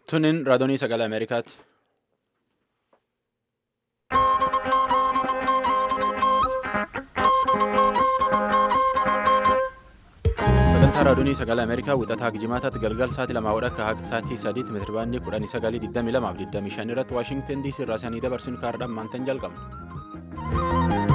Tunin raadiyoo sagalee Ameerikaati. Sagantaa raadiyoo sagalee Ameerikaa wixataa Gijimaataatti galgal sa'aatii lamaa wadha akka haqa sa'aatii sadiitti meetira baandii kudhanii sagalii digdamii lamaaf digdamii shan irratti Waashingtan DC irraa sanii dabarsinu kaardhaan maantan jalqabna.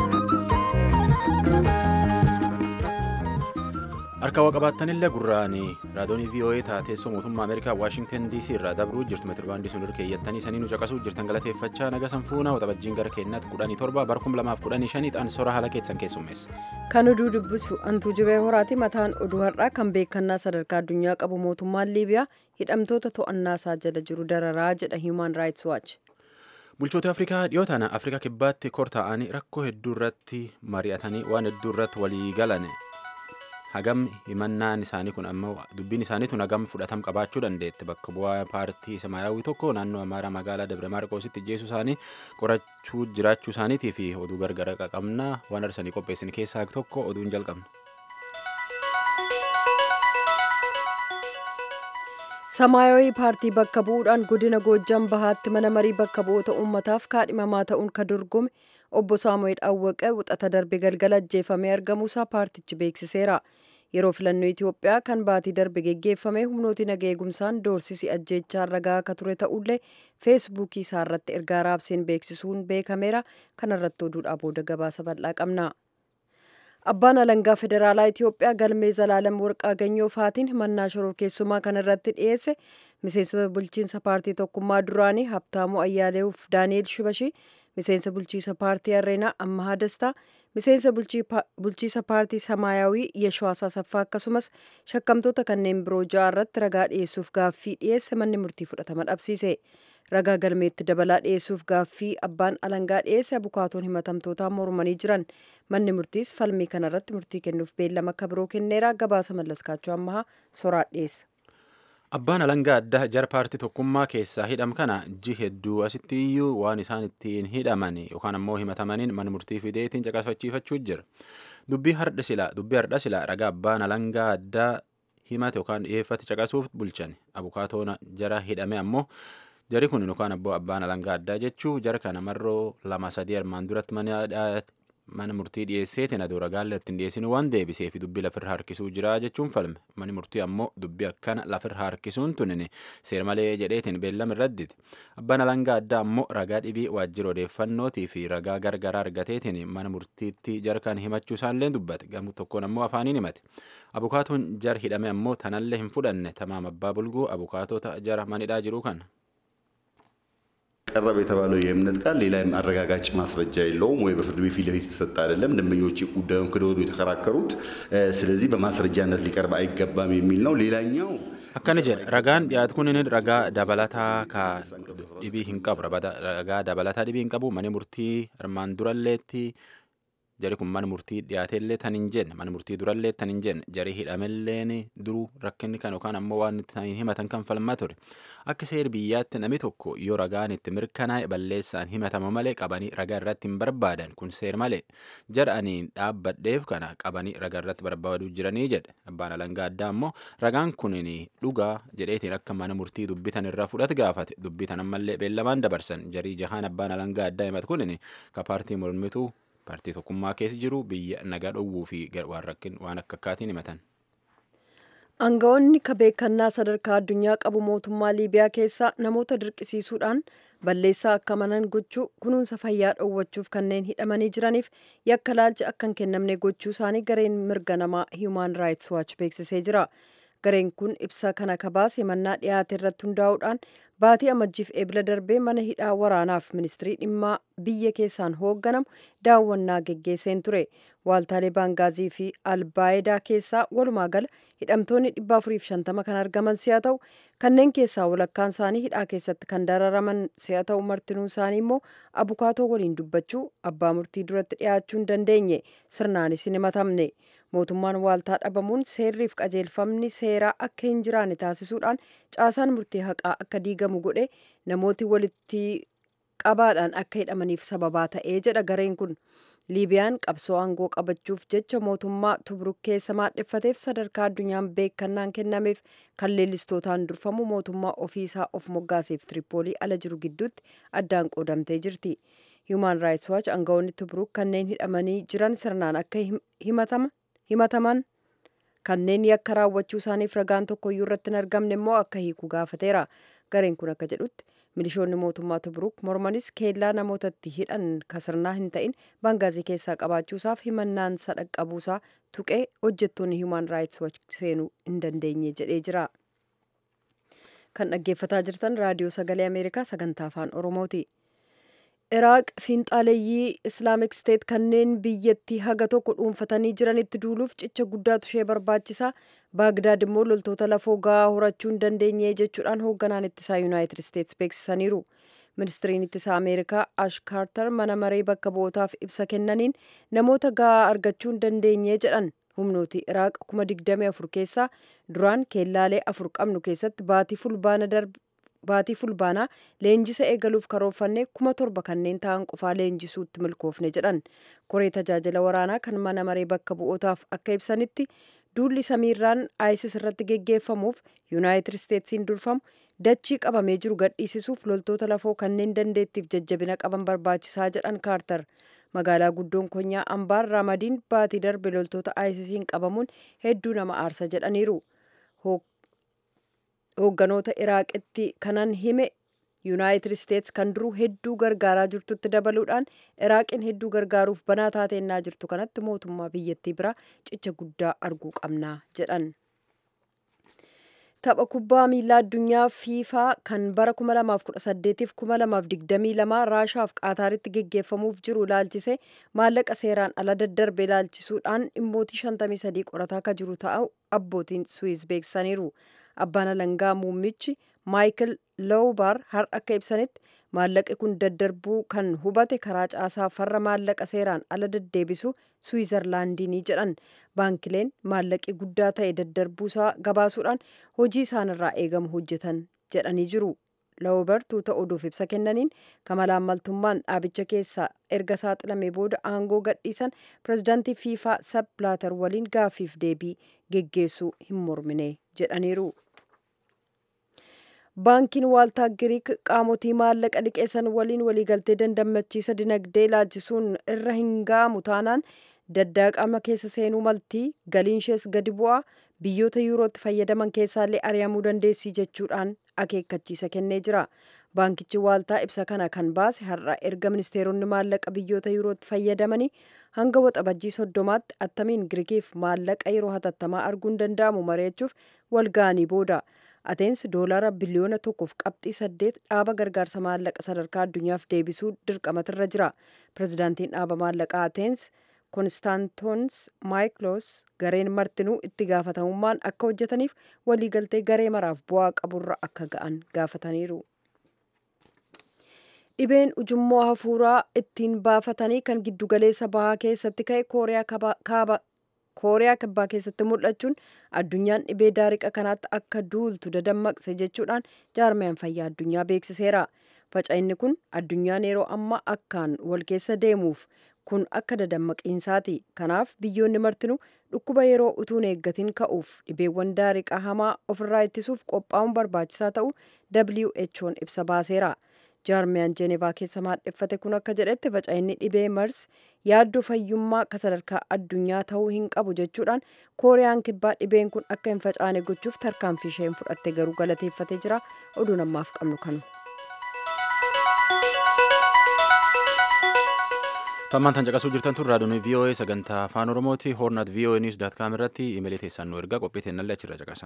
Harka waa qabaattanillee gurraanii raadiyoo VOA taateessoo mootummaa Ameerikaa Waashingtan DC irraa dabruu jirtu meetira baandii sun irra keeyyattanii sanii nu caqasuu jirtan galateeffachaa naga sanfuuna waxabajjiin gara keenyaatti kudhanii torba barkum lamaaf kudhanii shaniidhaan sora haala keessan keessummeessa. Kan oduu dubbisu antuu jibee horaati mataan oduu har'aa kan beekannaa sadarkaa addunyaa qabu mootummaan Liibiyaa hidhamtoota to'annaa isaa jala jiru dararaa jedha Human Rights Watch. Bulchoota Afrikaa dhiyoo tana Afrikaa kibbaatti kor ta'anii rakkoo hedduu irratti mari'atanii waan hedduu irratti walii galan hagam himannaan isaanii kun ammoo dubbiin isaanii tun hagam fudhatam qabaachuu dandeetti bakka bu'aa paartii samaayyaawii tokko naannoo amaaraa magaalaa Dabra Maarqoositti ijjeessu isaanii qorachuu jiraachuu isaaniitii fi oduu gargara qabna waan arsanii qopheessin keessaa tokko oduun jalqabna. Samaayawii paartii bakka bu'uudhaan godina Goojjam Bahaatti mana marii bakka bu'oota uummataaf kaadhimamaa ta'uun kan dorgome obbo Saamu'eel Awwaqee wixata darbe galgala ajjeefamee argamuusaa paartichi beeksiseera. Yeroo filannoo Itoophiyaa kan baatii darbe geggeeffame humnooti naga eegumsaan doorsisi ajjeechaa ragaa akka ture ta'ullee feesbuukii isaa irratti ergaa raabseen beeksisuun beekameera. Kanarratti oduudhaa booda gabaasa bal'aa qabna. Abbaan alangaa federaalaa Itoophiyaa galmee Zalaalam Warqaa Ganyoo Faatiin himannaa shororkeessummaa kan irratti dhiyeesse miseensota bulchiinsa paartii tokkummaa duraanii Habtaamuu Ayyaaleehuuf Daani'eel Shibashii miseensa bulchiisa paartii Arreenaa Ammahaa Dastaa miseensa bulchiisa paartii Samaayawii Yeshwaasaa Saffaa akkasumas shakkamtoota kanneen biroo ja'a irratti ragaa dhiyeessuuf gaaffii dhiyeesse manni murtii fudhatama dhabsiise. Ragaa galmeetti dabalaa dhiyeessuuf gaaffii abbaan alangaa dhiyeesse abukaatoon himatamtootaa mormanii jiran manni murtiis falmii kanarratti murtii kennuuf beellama akka biroo kenneera gabaasa mallaskaachuu ammahaa soraa dhiyeessa. Abbaan alangaa addaa jara paartii tokkummaa keessaa hidham kana ji hedduu asitti iyyuu waan isaan ittiin hidhaman yookaan ammoo himatamaniin mana murtii fideetiin caqasachiifachuu jira. Dubbii har'a silaa dubbii har'a silaa ragaa abbaan alangaa addaa himate yookaan dhiyeeffate caqasuuf bulchan abukaatoon jara hidhame ammoo jari kun yookaan abboo abbaan alangaa addaa jechuu jara kana marroo lama sadii armaan duratti mana murtii dhiyeesseetiin aduu ragaallee ittiin dhiyeessinu waan deebiseef dubbii lafirra harkisuu jira jechuun falme manni murtii ammoo dubbii akkana lafirra harkisuun tunin seer malee jedheetiin beellama irradditi abbaan alangaa addaa ammoo ragaa dhibii waajjira odeeffannootii fi ragaa gargaraa argateetiin mana murtiitti jarkaan himachuu isaallee dubbate gamu tokkoon ammoo afaaniin himate abukaatoon jar hidhame ammoo tanallee hin fudhanne tamaam abbaa bulguu abukaatota jara manidhaa jiru kana. ቀረበ የተባለው የእምነት ቃል ሌላ አረጋጋጭ ማስረጃ የለውም ወይ በፍርድ ቤት ፊት ለፊት የተሰጠ አይደለም። ደንበኞች ጉዳዩን ክደው የተከራከሩት ስለዚህ በማስረጃነት ሊቀርብ አይገባም የሚል ነው። ሌላኛው akkana jedha ragaan dhiyaatu kun ragaa dabalataa ka dhibii hin qabu ragaa dabalataa dhibii hin qabu mani murtii armaan duralleetti jari kun mana murtii dhiyaateellee tan hin jenne mana murtii durallee tan hin jenne jari hidhamelleen duruu rakkinni kan yookaan ammoo waan itti himatan kan falmaa ture akka seer biyyaatti nami tokko yoo ragaan itti mirkanaa'e balleessaan himatama malee qabanii ragaa irratti hin barbaadan kun seer malee jara aniin dhaabbadheef kana qabanii ragaa irratti barbaaduu jiranii jedhe abbaan alangaa addaa ammoo ragaan kunin dhugaa jedheetiin akka mana murtii dubbitan irraa fudhate gaafate dubbitan ammallee beellamaan dabarsan jarii jahaan abbaan alangaa addaa himatu kunin ka paartii mormituu paartii tokkummaa keessa jiru biyya nagaa dhowwuu fi waan rakkin waan akka akkaatiin himatan. Aangawoonni ka beekannaa sadarkaa addunyaa qabu mootummaa Liibiyaa keessaa namoota dirqisiisuudhaan balleessaa akka amanan gochuu kunuunsa fayyaa dhoowwachuuf kanneen hidhamanii jiraniif yakka laalcha akka hin kennamne gochuu isaanii gareen mirga namaa Human Rights Watch beeksisee jira. Gareen kun ibsa kana kabaase himannaa dhiyaate irratti hundaa'uudhaan baatii amajjiif eebila darbee mana hidhaa waraanaaf ministirii dhimmaa biyya keessaan hoogganamu daawwannaa geggeesseen ture. Waaltaalee Baangaazii fi Albaayedaa keessaa walumaa gala hidhamtoonni 450 kan argaman si'a ta'u kanneen keessaa walakkaan isaanii hidhaa keessatti kan dararaman si'a ta'u martinuu isaanii immoo abukaatoo waliin dubbachuu abbaa murtii duratti dhiyaachuu hin dandeenye sirnaanis hin himatamne. mootummaan waaltaa dhabamuun seerriif qajeelfamni seeraa akka hin jiraanne taasisuudhaan caasaan murtii haqaa akka diigamu godhe namooti walitti qabaadhaan akka hidhamaniif sababaa ta'ee jedha gareen kun liibiyaan qabsoo aangoo qabachuuf jecha mootummaa tubruk keessa maadheffateef sadarkaa addunyaan beekannaan kennameef kan leellistootaan durfamu mootummaa ofiisaa of moggaaseef tiripoolii ala jiru gidduutti addaan qoodamtee jirti human rights watch aangawoonni tubruk kanneen hidhamanii jiran sirnaan akka himataman kanneen yakka raawwachuu isaaniif ragaan tokkoyyuu irratti hin argamne immoo akka hiiku gaafateera gareen kun akka jedhutti milishoonni mootummaa tubruk mormanis keellaa namootatti hidhan kasirnaa hin ta'in bangaazii keessaa qabaachuusaaf himannaan sadhaqqabuusaa tuqee hojjettoonni human rights watch seenuu hin dandeenye jedhee jira kan dhaggeeffataa jirtan raadiyoo sagalee ameerikaa sagantaa afaan oromooti iraaq fiinxaaleeyyii islaamik steet kanneen biyyattii haga tokko dhuunfatanii jiranitti duuluuf cicha guddaatu ishee barbaachisaa baagdaad immoo loltoota lafoo gahaa horachuu hin dandeenye jechuudhaan hoogganaan ittisaa yuunaayitid isteets beeksisaniiru ministiriin ittisaa ameerikaa ash kaartar mana maree bakka bu'ootaaf ibsa kennaniin namoota gahaa argachuu hin dandeenye jedhan humnooti iraaq kuma digdamii afur keessaa duraan keellaalee afur qabnu keessatti baatii fulbaana darbe baatii fulbaanaa leenjisa eegaluuf karoorfanne kuma torba kanneen ta'an qofaa leenjisuutti milkoofne jedhan koree tajaajila waraanaa kan mana maree bakka bu'ootaaf akka ibsanitti duulli samiirraan isis irratti geggeeffamuuf yuunaayitid isteetsiin durfamu dachii qabamee jiru gadhiisisuuf loltoota lafoo kanneen dandeettiif jajjabina qaban barbaachisaa jedhan kaartar magaalaa guddoon konyaa ambaar raamadiin baatii darbe loltoota isisiin qabamuun hedduu nama aarsa jedhaniiru hoogganoota iraaqitti kanan hime yuunaayitid isteets kan duruu hedduu gargaaraa jirtutti dabaluudhaan iraaqiin hedduu gargaaruuf banaa taateenyaa jirtu kanatti mootummaa biyyattii biraa cicha guddaa arguu qabnaa jedhan tapha kubbaa miilaa addunyaa fiifaa kan bara 2018 fi 2022 raashaaf qaataaritti geggeeffamuuf jiru ilaalchise maallaqa seeraan ala daddarbe ilaalchisuudhaan dhimmootii 53 qorataa akka jiru ta'u abbootiin suwiis beeksisaniiru abbaan alangaa muummichi maayikil loobar har'a akka ibsanitti maallaqi kun daddarbuu kan hubate karaa caasaa farra maallaqa seeraan ala deddeebisu suwizarlaandiinii jedhan baankileen maallaqi guddaa ta'e daddarbuusaa gabaasuudhaan hojii isaanirraa eegamu hojjetan jedhanii jiru loobar tuuta oduuf ibsa kennaniin kamalaammaltummaan dhaabicha keessaa erga saaxilamee booda aangoo gadhiisan pirezidaantii fiifaa sab blaatar waliin gaafiif deebii geggeessuu hin mormine jedhaniiru. baankiin waaltaa giriik qaamotii maallaqa liqeessan waliin waliigaltee dandammachiisa dinagdee ilaalchisuun irra hin ga'amu taanaan daddaaqama keessa seenuu maltii galiinshees gadi bu'aa biyyoota yuurootti fayyadaman keessaallee ari'amuu dandeessii jechuudhaan akeekkachiisa kennee jira baankichi waaltaa ibsa kana kan baase har'a erga ministeeronni maallaqa biyyoota yuurootti fayyadamanii hanga waxabajjii soddomaatti attamiin girikiif maallaqa yeroo hatattamaa arguun danda'amu mari'achuuf walga'anii booda ateensi doolaara biliyoona tokkoof qabxii saddeet dhaaba gargaarsa maallaqa sadarkaa addunyaaf deebisuu dirqamatirra jira pirezidaantiin dhaaba maallaqaa ateensi konstaantoons maayikiloos gareen martinuu itti gaafatamummaan akka hojjetaniif waliigaltee garee maraaf bu'aa qaburra akka ga'an gaafataniiru. dhibeen ujummoo hafuuraa ittiin baafatanii kan giddugaleessa bahaa keessatti ka'e kooriyaa kaaba kooriyaa kibbaa keessatti mul'achuun addunyaan dhibee daariqa kanaatti akka duultu dadammaqse jechuudhaan jaarmiyaan fayyaa addunyaa beeksiseera faca'inni kun addunyaan yeroo ammaa akkaan wal keessa deemuuf kun akka dadammaqiinsaati kanaaf biyyoonni martinuu dhukkuba yeroo utuun eeggatiin ka'uuf dhibeewwan daariqa hamaa ofirraa ittisuuf qophaa'uun barbaachisaa ta'u who'n ibsa baaseera. jaarmiyaan jeenevaa keessa maadheffate kun akka jedhetti faca'inni dhibee mars yaaddoo fayyummaa ka sadarkaa addunyaa ta'uu hin qabu jechuudhaan kooriyaan kibbaa dhibeen kun akka hin facaane gochuuf tarkaanfii isheen fudhatte garuu galateeffatee jira oduu namaaf qabnu kanu. tammaan tan caqasuu jirtan tun raadiyoon voa sagantaa afaan oromooti hoornaat voa niws daat kaam irratti imeelii teessaan nu ergaa qophii teennallee achirra caqasa.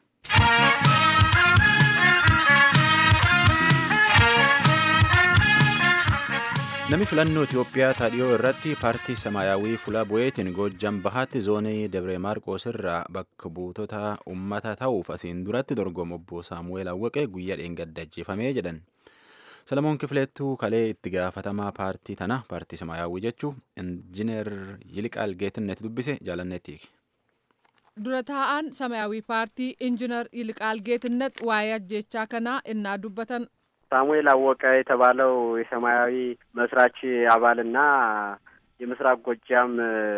Namni filannoo Itoophiyaa taadhiyoo irratti paartii Samaayyaawwii Fulaa Bu'eetiin Goojjam Bahaatti zoonii Dabre Maarqoos irraa bakka buutota uummata ta'uuf asiin duratti dorgomu obbo Saamu'eel Awwaqee guyyaa dheengadda ajjeefamee jedhan. Salamoon Kifileettuu kalee itti gaafatamaa paartii tana paartii Samaayyaawwii jechuu injiinar Yiliqaal Geetinnet dubbise jaalannetti. dura taa'aan ሰማያዊ ፓርቲ ኢንጂነር ይልቃል ጌትነት ዋይ ajjechaa kanaa innaa dubbatan ሳሙኤል አወቀ የተባለው የሰማያዊ መስራች አባልና የምስራቅ ጎጃም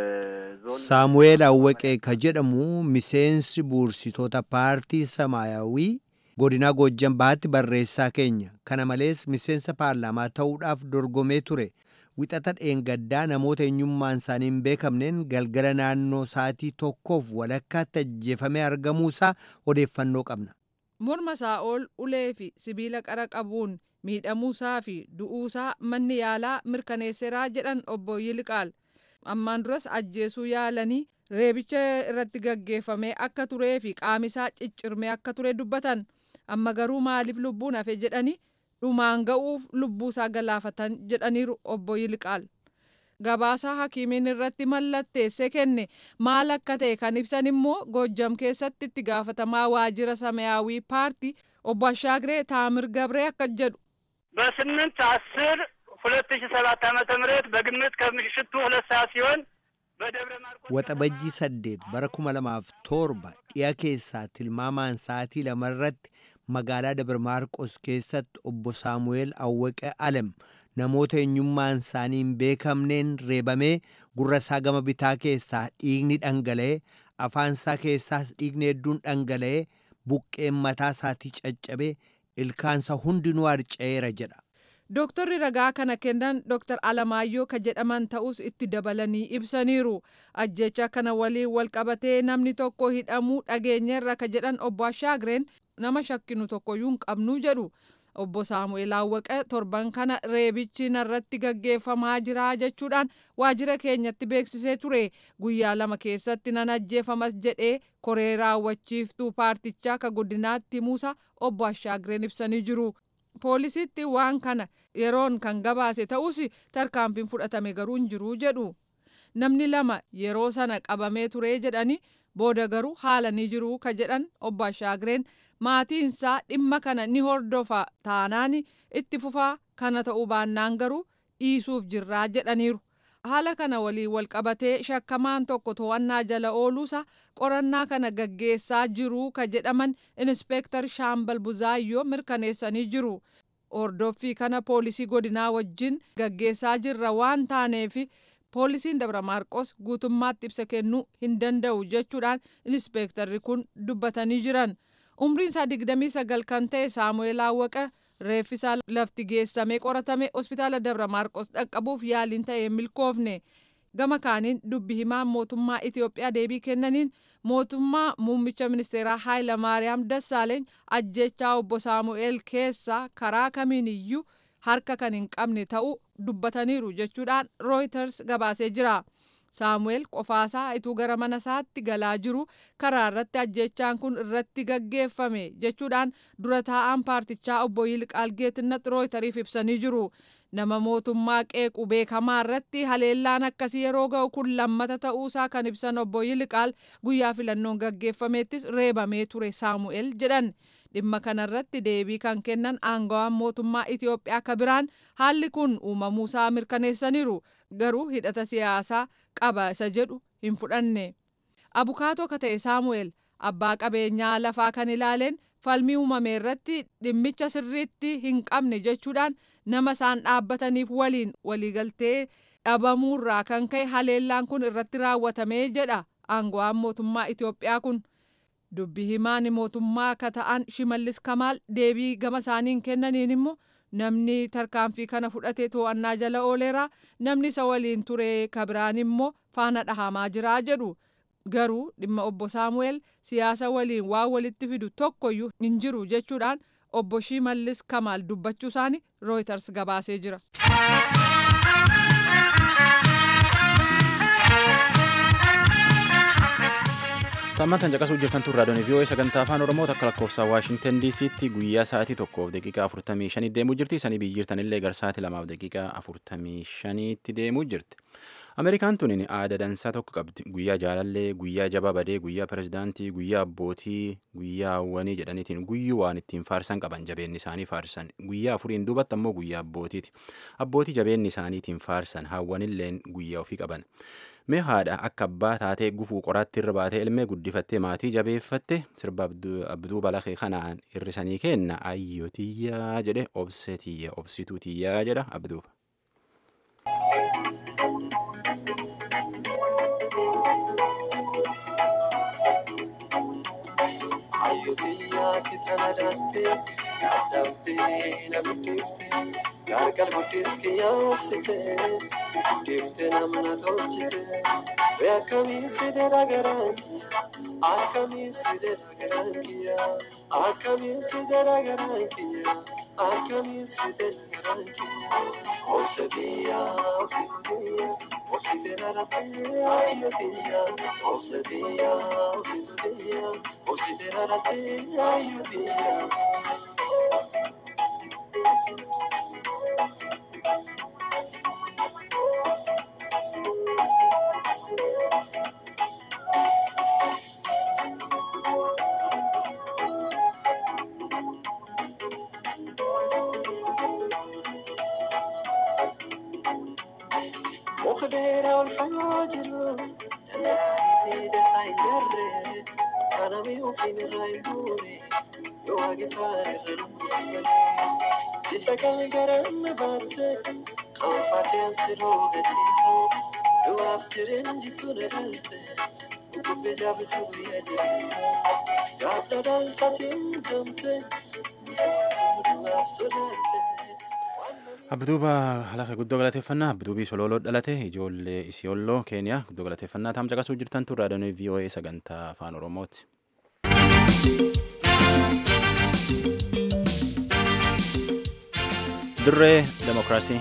ዞን saamu'eel awwaqee ka jedhamu miseensi buursitoota paartii samaayawii godina goojjan bahaatti barreessaa keenya kana malees miseensa paarlaamaa ta'uudhaaf dorgomee ture wixata dheengaddaa namoota eenyummaan isaanii hin beekamneen galgala naannoo sa'aatii tokkoof walakkaatti ajjeefamee argamuusaa odeeffannoo qabna. morma isaa ol ulee fi sibiila qara qabuun miidhamuusaa fi du'uusaa manni yaalaa mirkaneesseeraa jedhan obbo Yiliqaal ammaan duras ajjeesuu yaalanii reebicha irratti gaggeeffamee akka turee fi qaamisaa ciccirmee akka ture dubbatan amma garuu maaliif lubbuun hafe jedhanii dhumaan ga'uuf lubbuusaa galaafatan jedhaniiru obbo Yiliqaal. Gabaasaa hakiimiin irratti mallatteessee kenne maal akka ta'e kan ibsan immoo Goojjam keessatti itti gaafatamaa waajjira samayaawii paartii obbo Ashaagiree Taamir Gabree akka jedhu. በስምንት አስር ሁለት ሺ ሰባት ዓመተ ምህረት በግምት ከምሽቱ ሁለት ሰዓት ሲሆን በደብረ ማርቆስ Waxabajjii saddeet bara kuma lamaaf torba dhiya keessaa tilmaamaan sa'aatii lamarratti magaalaa Dabra Maarqos keessatti obbo Saamu'eel Awwaqee Alem namoota eenyummaan isaanii hin beekamneen reebamee gurra isaa gama bitaa keessaa dhiigni dhangala'ee afaan isaa keessaas dhiigni hedduun dhangala'ee buqqeen mataa isaatii caccabee ilkaansa hundinuu harca'eera jedha. Dooktarri ragaa kana kennan Dooktar Alamaayyoo ka jedhaman ta'us itti dabalanii ibsaniiru. Ajjecha kana waliin wal qabatee namni tokko hidhamuu dhageenyeerra ka jedhan obbo Ashaagireen nama shakkinu tokkoyyuu hin qabnu jedhu. Obbo Saamu'eel Awwaqee torban kana reebichi narratti gaggeeffamaa jira jechuudhaan waajjira keenyatti beeksisee ture. Guyyaa lama keessatti nan ajjeefamas jedhee koree raawwachiiftuu paartichaa ka guddinaatti himuusa obbo Ashaagireen ibsanii jiru. poolisiitti waan kana yeroon kan gabaase ta'us tarkaanfiin fudhatame garuu hin jiru jedhu namni lama yeroo sana qabamee ture jedhani booda garuu haalanii jiru ka jedhan obbo Ashaagireen maatiinsaa dhimma kana ni hordofa taanaan itti fufaa kana ta'uu baannaan garuu dhiisuuf jirraa jedhaniiru. haala kana waliin wal qabatee shakkamaan tokko to'annaa jala ooluusa qorannaa kana gaggeessaa jiru ka jedhaman inspeektar shaambal buzaayyoo mirkaneessanii jiru. Hordoffii kana poolisii godinaa wajjin gaggeessaa jirra waan taaneef poolisiin Dabra Maarqos guutummaatti ibsa kennuu hin danda'u jechuudhaan inspeektarri kun dubbatanii jiran. Umriin isaa 29 kan ta'e Saamu'eel Awwaqa reeffisaa lafti geessamee qoratame hospitaala Dabra Maarqos dhaqqabuuf yaaliin ta'ee milkoofne. Gama kaaniin dubbi himaan mootummaa Itoophiyaa deebii kennaniin mootummaa muummicha ministeeraa Haayila Maariyaam Dassaaleeny ajjechaa obbo Saamu'eel keessaa karaa kamiin iyyuu harka kan hin qabne ta'uu dubbataniiru jechuudhaan Reuters gabaasee jira. Saamu'eel qofaasaa ituu gara mana isaatti galaa jiru karaa irratti ajjechaan kun irratti gaggeeffame jechuudhaan dura taa'aan paartichaa obbo Yilqaal Geetinnat Rooytariif ibsanii jiru. Nama mootummaa qeequ beekamaa irratti haleellaan akkasii yeroo ga'u kun lammata ta'uusaa kan ibsan obbo Yilqaal guyyaa filannoon gaggeeffameettis reebamee ture Saamu'eel jedhan. dhimma kanarratti deebii kan kennan aangawaan mootummaa Itoophiyaa ka biraan haalli kun uumamuusaa mirkaneessaniiru garuu hidhata siyaasaa qaba isa jedhu hin fudhanne. Abukaatoo ka ta'e Saamu'eel abbaa qabeenyaa lafaa kan ilaaleen falmii uumame irratti dhimmicha sirriitti hin qabne jechuudhaan nama isaan dhaabbataniif waliin waliigaltee dhabamuurraa kan ka'e haleellaan kun irratti raawwatamee jedha aangawaan mootummaa Itoophiyaa kun. dubbi himaan mootummaa akka ta'an shimallis kamaal deebii gama isaaniin kennaniin immoo namni tarkaanfii kana fudhate to'annaa jala ooleera namni isa waliin ture kabiraan immoo faana dhahamaa jira jedhu garuu dhimma obbo saamu'eel siyaasa waliin waan walitti fidu tokkoyyuu hin jiru jechuudhaan obbo shimallis kamaal dubbachuu isaanii rooyters gabaasee jira. Tammantan caqasuu jirtan turraa doonii vii'oo'ee sagantaa afaan oromoo takka lakkoofsa waashintan diisiitti guyyaa sa'aatii tokkoof daqiiqaa afurtamii shanii deemuu jirti sanii biyyi jirtanillee gara sa'aatii lamaaf daqiiqaa afurtamii shaniitti deemuu jirti. Ameerikaan tuniin aada dansaa tokko qabdi guyyaa jaalallee guyyaa jabaa badee guyyaa pirezidaantii guyyaa abbootii guyyaa hawwanii jedhaniitiin guyyuu waan ittiin faarsan qaban jabeenni isaanii faarsan guyyaa afuriin duubatti ammoo guyyaa abbootiiti abbootii jabeenni isaaniitiin faarsan hawwanilleen guyyaa ofii qaban. mee haadha akka abbaa taatee gufuu qoraatti irra baatee ilmee guddifattee maatii jabeeffatte sirba abduu balaqee kanaan hirrisanii kenna ayyoo tiyyaa jedhe obse tiyya obsituu tiyyaa jedha abduuba. jaalalattee yaadamtee na guddifte gargar guddis kiyyaa obsite guddifte namna tolchite Ve akkamiin side dhagaraan kiyya akkamiin side dhagaraan kiyya akkamiin side dhagaraan kiyya akkamiin side dhagaraan kiyya obsadiya obsadiya obsite dhalattee ayyootiya obsadiya obsadiya obsite dhalattee ayyootiya. Mukdeera ol fagoo jiru danda'anii fi dastaa hin jarre kanami ofiin irraa hin buune yoo waaqeffaan irra namaas malee isa kan garaan na baatte kan fardeen siroo gachiisu du'aaf jireen jidduu na dhalte bubbee jaabitu guyyaa jeesu gaaf na dhaltatiin damte du'aaf sodaatte. Abduuba halaqa guddoo galateeffannaa Abduubii Sololoo dhalate ijoollee Isiyolloo Keeniyaa guddoo galateeffannaa taam caqasuu jirtan tun raadiyoon VOA sagantaa afaan Oromooti. Dirree Demokiraasii.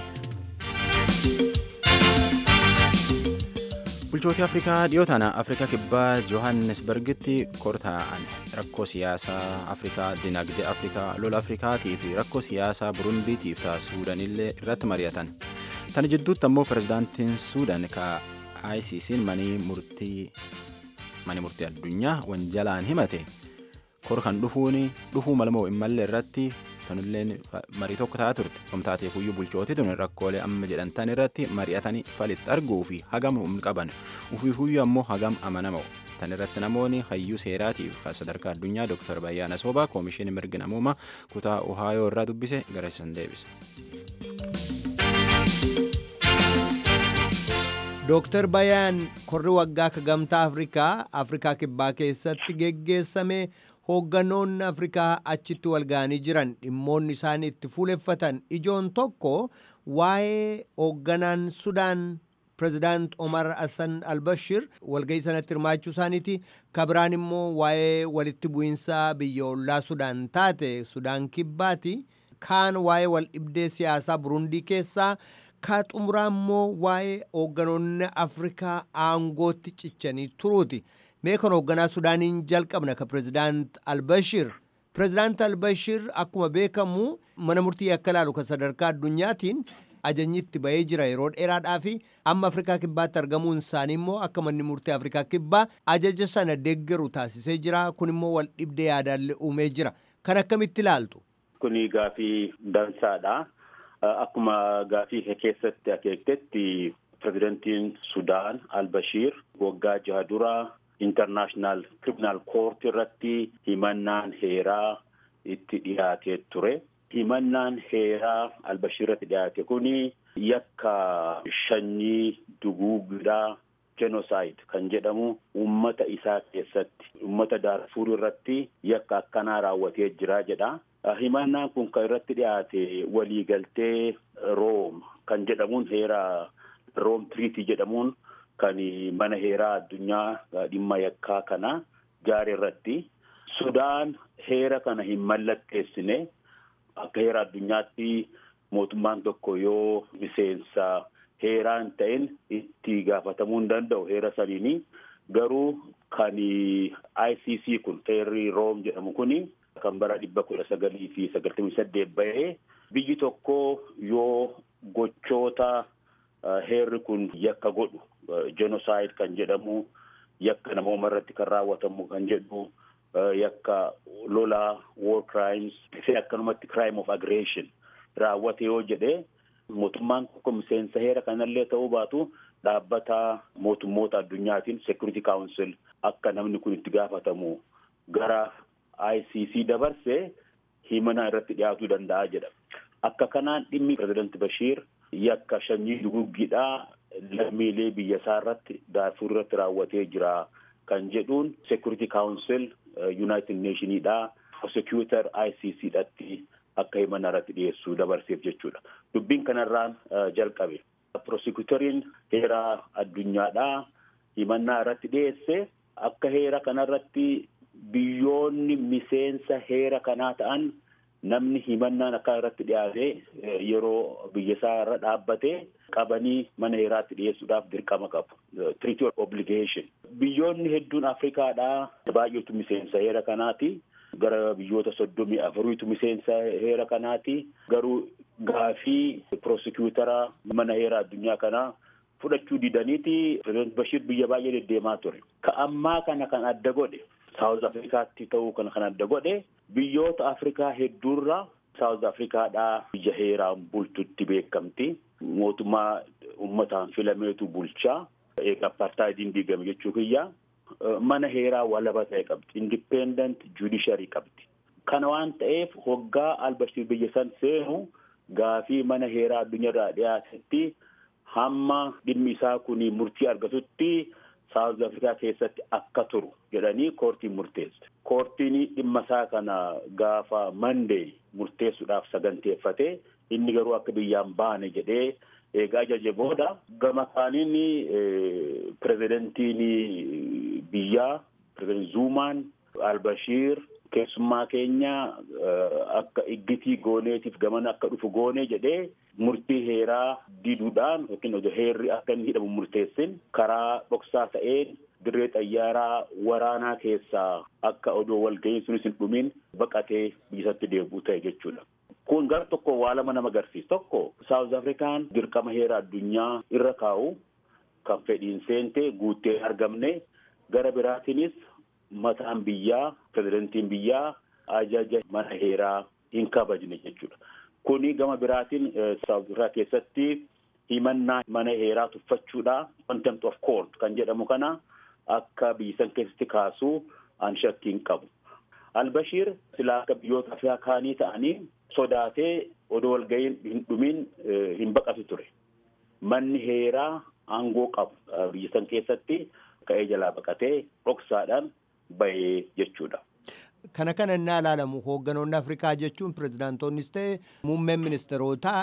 Bulchootii Afrikaa dhiyoo tana Afrikaa kibbaa Johannesburgitti kortaa'an rakkoo siyaasaa Afrikaa, dinagdee Afrikaa, lola Afrikaatii fi rakkoo siyaasaa Burundiitiif ta'a Suudanillee irratti mari'atan. Tana jidduutti ammoo pirezidaantiin Suudan ka ICC'n manii murtii mani murtii addunyaa wanjalaan himate kor kan dhufuun dhufuu malmoo hin malle irratti tanulleen marii tokko ta'a turte komtaatee fuyyuu bulchootii tun rakkoolee amma jedhantan irratti mari'atanii falitti arguu fi hagam humna qaban ufii fuyyuu ammoo hagam amanama'u tan irratti namoonni hayyuu seeraatiif kan sadarkaa addunyaa dooktar Bayyaana Soobaa koomishinii mirgi namoomaa kutaa Ohaayoo irraa dubbise gara isan deebise. Dooktar Bayaan korri waggaa ka gamtaa Afrikaa Afrikaa kibbaa keessatti geggeessame hoogganoonni Afrikaa achitti wal ga'anii jiran dhimmoonni isaan itti fuuleffatan ijoon tokko waa'ee hoogganaan Sudaan pirezidaant Omar Hassan Albashir walga'ii sanatti hirmaachuu isaaniiti. Kabiraan immoo waa'ee walitti bu'iinsa biyya ollaa Sudaan taate Sudaan kibbaati. Kaan waa'ee wal dhibdee siyaasaa Burundii keessaa ka xumuraa immoo waa'ee hoogganoonni Afrikaa aangootti cichanii turuuti. Mee kan hoogganaa Sudaaniin jalqabna ka pirezidaant Albashir. Pirezidaant Albashir akkuma beekamu mana murtii akka ilaalu kan sadarkaa addunyaatiin ajajni itti bahee jira yeroo dheeraadhaa fi amma Afrikaa kibbaatti argamuun isaanii immoo akka manni murtii Afrikaa kibbaa ajaja sana deeggaru taasisee jira. Kun immoo wal dhibdee yaadaallee uumee jira. Kan akkamitti ilaaltu? Kuni gaafii dansaadha. Akkuma gaafii keessatti akeektetti pirezidantiin Sudaan Albashiir waggaa jaha dura intarnaashinaal kiriminaal koort irratti himannaan heeraa itti dhiyaatee ture. Himannaan heeraa Albashiir irratti dhiyaate kuni yakka shanyii duguugidhaa jenosaayid kan jedhamu uummata isaa keessatti uummata daarfuur irratti yakka akkanaa raawwatee jira jedha. Himannaan kun kan irratti dhiyaate waliigaltee room kan jedhamuun heera room tiriitii jedhamuun kan mana heeraa addunyaa dhimma yakkaa kana jaare irratti sudaan heera kana hin mallatteessine akka heera addunyaatti mootummaan tokko yoo miseensa heeraa hin ta'in itti gaafatamuu hin danda'u heera saniini garuu kan ICC kun heerri room jedhamu kuni kan bara dhibba kudha sagalii fi sagaltamii saddeet bahee biyyi tokko yoo gochoota heerri kun yakka godhu jenosaayid kan jedhamu yakka namooma irratti kan raawwatamu kan jedhu yakka lolaa war crimes fi akkanumatti crime of aggression raawwate yoo jedhe mootummaan tokko miseensa heera kanallee ta'uu baatu dhaabbata mootummoota addunyaatiin security council akka namni kun itti gaafatamu gara ICC dabarsee himannaa irratti dhiyaatuu danda'a jedha. Akka kanaan dhimmi pirezidaanti Bashiir yakka shanyii duguggiidhaa lammiilee biyya isaa irratti daarfuur irratti raawwatee jira kan jedhuun security council united nationiidhaa prosecutor ICC dhatti akka himannaa irratti dhiyeessuu dabarseef jechuudha. Dubbiin kanarraan jalqabe. Prosecutoriin heera addunyaadhaa himannaa irratti dhiyeesse akka heera kanarratti biyyoonni miseensa heera kanaa ta'an namni himannaan akka irratti dhiyaate yeroo biyya isaa irra dhaabbate qabanii mana heeraatti dhiyeessuudhaaf dirqama qabu. Treaty of Obligation. Biyyoonni hedduun Afrikaadhaa baay'eetu miseensa heera kanaati. Gara biyyoota soddomii afuriitu miseensa heera kanaati. Garuu gaafii prosecuutara mana heera addunyaa kanaa fudhachuu didaniiti pireezidant Bashir biyya baay'ee deddeemaa ture. Ka ammaa kana kan adda godhe Saawuz Afrikaatti ta'uu kana kan adda godhe biyyoota Afrikaa hedduurra Saawuz Afrikaadhaa biyya heeraan bultutti beekamti. Mootummaa uummataan filameetu bulchaa. Egaa apartheidiin diigame jechuu kiyya. Mana heeraa walaba ta'e qabdi. Independent judiciary qabdi. Kana waan ta'eef hoggaa Albashir biyya san seenu gaafii mana heeraa addunyaarraa dhiyaatetti hamma dhimmi isaa kun murtii argatutti Saawuz Afrikaa keessatti akka turu jedhanii koortiin murteesse. Koortiin dhimma isaa kana gaafa Mandee murteessuudhaaf saganteeffate inni garuu akka biyyaan baane jedhee eegaa ajaje booda gama kaaniin pirezidentiin biyyaa pirezidentiin Zuumaan Albashiir keessummaa keenya akka iggitii gooneetiif gamana akka dhufu goonee jedhee murtii heeraa diduudhaan yookiin heerri akka inni hidhamu murteessin karaa dhoksaa ta'een dirree xayyaaraa waraanaa keessaa akka odoo walga'iin sunis hin dhumin baqatee biyyatti deebi'u ta'e jechuudha. Kun gara tokko waa lama nama agarsiisa. Tokko Saawuz Afrikaan dirqama heera addunyaa irra kaa'u kan fedhiin seente guuttee argamne gara biraatiinis mataan biyyaa pirezidentiin biyyaa ajaja mana heeraa hin kabajne jechuudha. Kuni gama biraatiin Saawuz Afrikaa keessatti himannaa mana heeraa tuffachuudha contempt of court kan jedhamu kana akka biyyisan keessatti kaasuu an shakkiin qabu. Albashiir silaa akka biyyoota Afrikaa kaanii ta'anii sodaatee odoo walga'iin hin dhumin hin baqatu ture. Manni heeraa aangoo qabu biyya san keessatti ka'ee jalaa baqatee dhoksaadhaan bahee jechuudha. Kana kana innaa ilaalamu hoogganoonni Afrikaa jechuun pirezidaantonnis ta'e muummeen ministeerotaa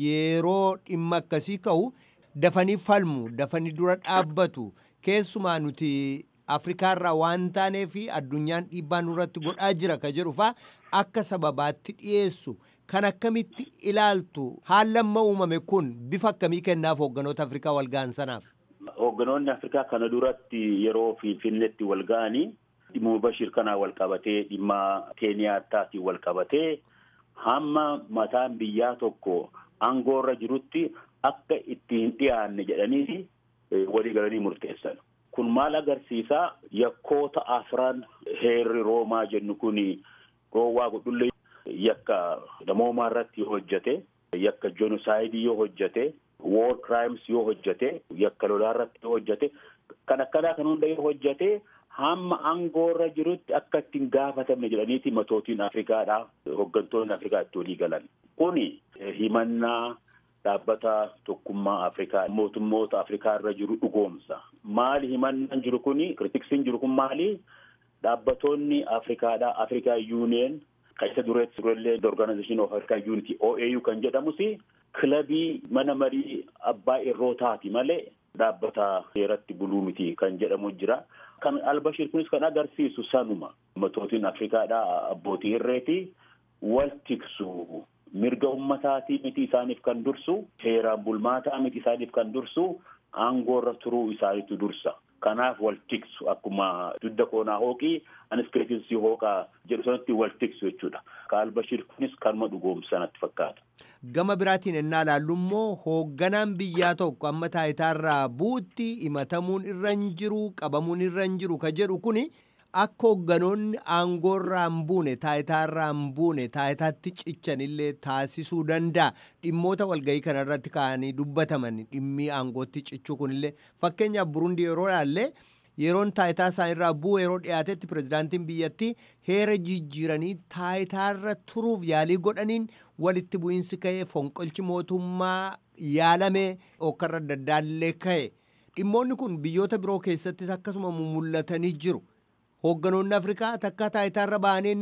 yeroo dhimma akkasii ka'u dafanii falmu dafanii dura dhaabbatu keessumaa nuti Afrikaarraa waan taanee fi addunyaan dhiibbaa nurratti godhaa jira ka jedhu faa akka sababaatti dhiyeessu kan akkamitti ilaaltu haallamma uumame kun bifa akkamii kennaaf hoogganoota Afrikaa walga'an sanaaf. Hoogganoonni Afrikaa kana duratti yeroo Finfinneetti walga'anii dhimma Bashir kanaa wal qabatee dhimma Keeniyaataatiin wal qabatee hamma mataan biyyaa tokko aangoorra jirutti akka itti hin dhiyaanne jedhanii walii galanii murteessan. Kun maal agarsiisaa yakkoota afran heerri Roomaa jennu kun roowwaa godhullee yakka namoomaa irratti yoo hojjate yakka jenosaayidii yoo hojjate war crimes yoo hojjate yakka lolaa irratti yoo hojjate kan akkanaa kan hunda yoo hojjate hamma aangoorra jirutti akka ittiin gaafatamne jedhaniiti matootiin Afrikaadha hooggantoonni Afrikaa itti walii galan. Kuni himannaa dhaabbata tokkummaa Afrikaa mootummoota Afrikaa irra jiru dhugoomsa. Maali himannaan jiru kuni kiritiksiin jiru kun maali? Dhaabbatoonni Afrikaadha Afrikaa Union kan isa dureetti durellee Organization of African Unity OAU kan jedhamus kilabii mana marii abbaa irrootaati malee dhaabbata heeratti buluu miti kan jedhamu jira. Kan Albashir kunis kan agarsiisu sanuma matootiin Afrikaadha abbootii irreeti wal tiksu mirga ummataatii miti isaaniif kan dursu heeraan bulmaataa miti isaaniif kan dursu aangoorra turuu isaaniitu dursa. Kanaaf wal tiksu akkuma dudda koonaa hooqii anis keetinsii hooqaa jedhu sanatti wal tiksu jechuudha. Ka Albashir kunis kanuma dhugoomsanatti fakkaata. Gama biraatiin ennaa ilaallu immoo hoogganaan biyyaa tokko amma taayitaarraa buutti himatamuun irra hin jiru qabamuun irra hin jiru ka jedhu kuni akka hoogganoonni aangoorraa hin buune taayitaarraa hin buune taayitaatti cichanillee taasisuu danda'a dhimmoota walgahii kanarratti ka'anii dubbataman dhimmi aangootti cichuu kunillee fakkeenyaaf burundi yeroo ilaalle yeroon taayitaa isaanirraa bu'u yeroo dhiyaatetti pirezidaantiin biyyattii heera jijjiiranii taayitaarra turuuf yaalii godhaniin walitti bu'iinsi ka'ee fonqolchi mootummaa yaalamee okkarra adda addaallee ka'e dhimmoonni kun biyyoota biroo keessattis akkasuma mul'atanii jiru. hoogganoonni afrikaa takka taayitaarra ba'aneennaan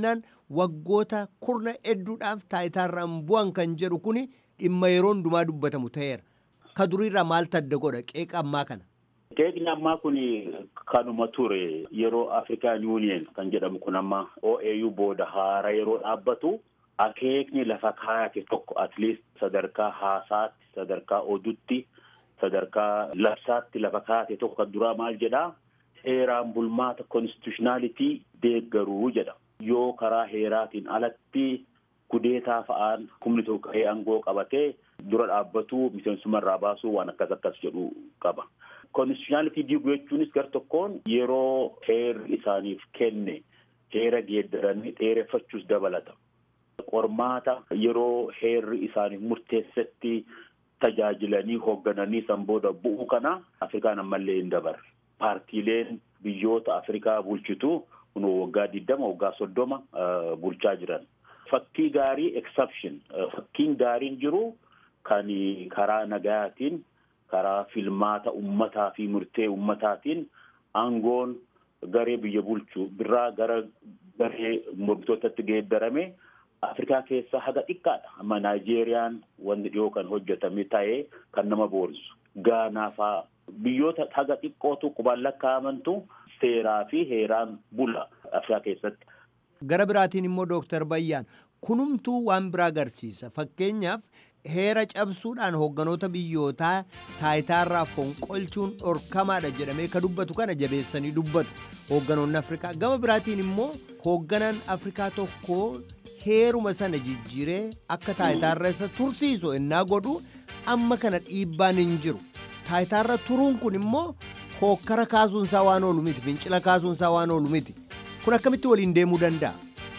waggoota kurna hedduudhaaf taayitaarraan bu'an kan jedhu kun dhimma yeroo hundumaa dubbatamu ta'eera. Ka duriirraa maaltu adda godha qeeqa ammaa kana? Qeeqni ammaa kun kanuma ture yeroo Afrikaan Yuuniyen kan jedhamu kun amma OAU booda haara yeroo dhaabbatu akeekni lafa kaayate tokko at least sadarkaa haasaatti sadarkaa oduutti sadarkaa labsaatti lafa kaayate tokko kan duraa maal jedhaa heeraan bulmaata konstitushinaalitii deeggaruu jedha. Yoo karaa heeraatiin alatti kudeetaa fa'aan humni tokko ka'ee aangoo qabatee dura dhaabbatu miseensuma irraa baasuu waan akkas akkas jedhu qaba. Konstitushinaalitii diiguu jechuunis gar tokkoon yeroo heerri isaaniif kenne heera geeddaranii dheereffachuus dabalata. Qormaata yeroo heerri isaaniif murteessetti tajaajilanii hooggananii san booda bu'uu kana Afrikaan ammallee hin dabarre. Paartiileen biyyoota Afrikaa bulchitu kun waggaa digdama waggaa soddoma bulchaa jiran. Fakkii gaarii exception fakkiin gaariin jiru kan karaa nagayaatiin karaa filmaata ummataa fi murtee ummataatiin aangoon garee biyya bulchu birraa gara garee mormitootatti geeddarame Afrikaa keessaa haga xiqqaadha. Amma Naayijeeriyaan wanti dhiyoo kan hojjetame ta'ee kan nama boonsu. Gaanaa fa'aa biyyoota haga xiqqootu qubaan lakkaa'amantu seeraa fi heeraan bula Afrikaa keessatti. Gara biraatiin immoo Dooktar Bayyaan kunumtuu waan biraa agarsiisa. Fakkeenyaaf heera cabsuudhaan hoogganoota biyyootaa taayitaarraa fonqolchuun dhorkamaadha jedhamee ka dubbatu kana jabeessanii dubbatu hoogganoonni Afrikaa. Gama biraatiin immoo hoogganaan Afrikaa tokko heeruma sana jijjiiree akka taayitaarra isa tursiisu ennaa godhu amma kana dhiibbaan hin jiru. Taayitaarra turuun kun immoo hookkara kaasuunsaa waan oolu miti fincila kaasuunsaa waan oolu miti. Kun akkamitti waliin deemuu danda'a?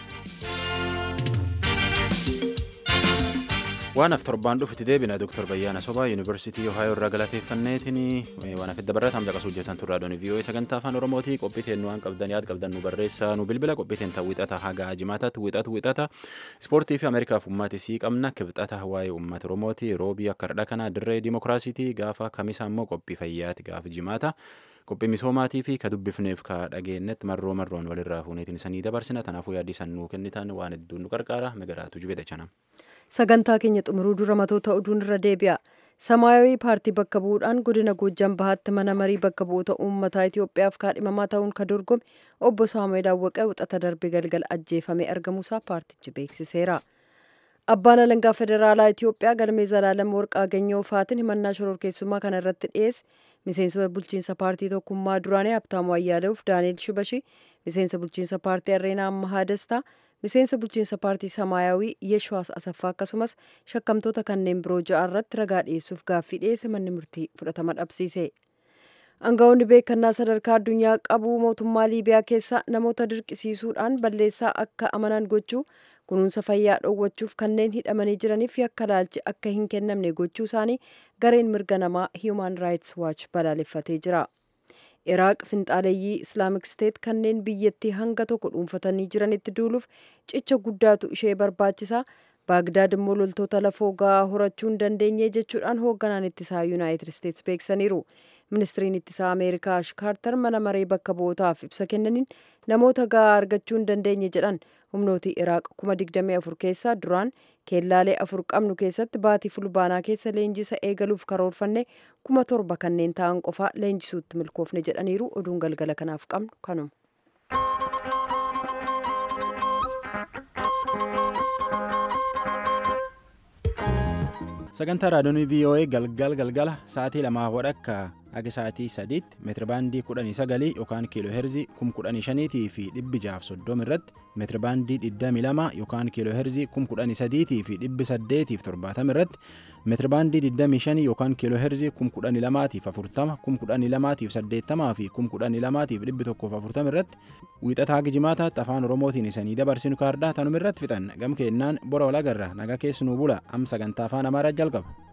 waan af torbaan dhufitti deebina Dr. Bayyaana Sobaa Yuunivarsiitii Ohayoo irraa galateeffanneetiin waan afidda barreeffam caqasuu hojjetan turraa doonii vii'oo'ee sagantaa afaan Oromootii qophii teen waan qabdan yaad qabdan nu barreessaa nu bilbila qophii teen ta'u wixata haga jimaataatti wixatu wixata ispoortii fi Ameerikaaf ummati sii qabna kibxata waa'ee uummata Oromooti roobii akka hardha kana dirree dimookiraasiitii gaafa kamisa immoo qophii fayyaati gaafa jimaata. qophii misoomaatii fi ka dubbifneef ka dhageenyetti marroo marroon walirraa fuuneetiin isanii dabarsina kanaafuu yaaddi san nuu kennitan waan hedduun nu qarqaara magaraatu jubeta chana. sagantaa keenya xumuruu dura matoota oduun irra deebi'a. Samaayawii paartii bakka bu'uudhaan godina Goojjam Bahaatti mana marii bakka bu'oota uummataa Itoophiyaaf kaadhimamaa ta'uun ka dorgome obbo Saamu'eel Awwaqee wixata darbe galgala ajjeefamee argamuusaa paartichi beeksiseera. Abbaan alangaa federaalaa Itoophiyaa galmee Zalaalam Warqaa Ganyoo Faatiin himannaa shororkeessummaa kana irratti dhiyeesse miseensota bulchiinsa paartii tokkummaa duraanii Habtaamuu Ayyaaleef Daani'el Shibashi miseensa bulchiinsa paartii Arreenaa Ammahaa Dastaa miseensa bulchiinsa paartii Samaayawii Yeshwaas Asaffaa akkasumas shakkamtoota kanneen biroo ja'a irratti ragaa dhiyeessuuf gaaffii dhiyeesse manni murtii fudhatama dhabsiise. Aangaa'onni beekannaa sadarkaa addunyaa qabu mootummaa Liibiyaa keessa namoota dirqisiisuudhaan balleessaa akka amanan gochuu kunuunsa fayyaa dhoowwachuuf kanneen hidhamanii jiraniif yakka laalchi akka hin kennamne gochuu isaanii gareen mirga namaa Human Rights Watch balaaleffatee jira. Iraaq finxaaleeyyii Islaamik Steet kanneen biyyattii hanga tokko dhuunfatanii jiranitti duuluuf cicha guddaatu ishee barbaachisa. Baagdaad immoo loltoota lafoo ga'aa horachuu hin dandeenye jechuudhaan hoogganaan ittisaa Yuunaayitid Steets beeksaniiru. Ministiriin ittisaa Ameerikaa Ash Kaartar mana maree bakka bu'ootaaf ibsa kennaniin namoota ga'aa argachuu hin dandeenye jedhan humnooti Iraaq kuma digdamii afur keessaa duraan keellaalee afur qabnu keessatti baatii fulbaanaa keessa leenjisa eegaluuf karoorfanne kuma torba kanneen ta'an qofaa leenjisuutti milkoofne jedhaniiru oduun galgala kanaaf qabnu kanuma. sagantaa raadiyoonii voa galgal galgala sa'aatii lamaa wadhakka haga sa'aatii sadiitti meetirabaandii kudhanii sagalii yookaan kiiloo heerzii kum kudhanii shaniitii fi dhibbi jaaf soddoma irratti meetirabaandii digdamii lama yookaan kiiloo heerzii kum kudhanii sadiitii fi dhibbi saddeetiif torbaatama irratti meetirabaandii digdamii shanii yookaan kiiloo heerzii kum kudhanii lamaatiif afurtama kum kudhanii lamaatiif saddeettamaa fi kum kudhanii lamaatiif dhibbi tokkoof afurtama irratti wiixataa haga jimaataatti afaan oromootiin isanii dabarsinu kaardaa tanuma irratti fixan gam keennaan bora walagarra nagaa keessanuu bula am sagantaa afaan amaaraa jalqaba.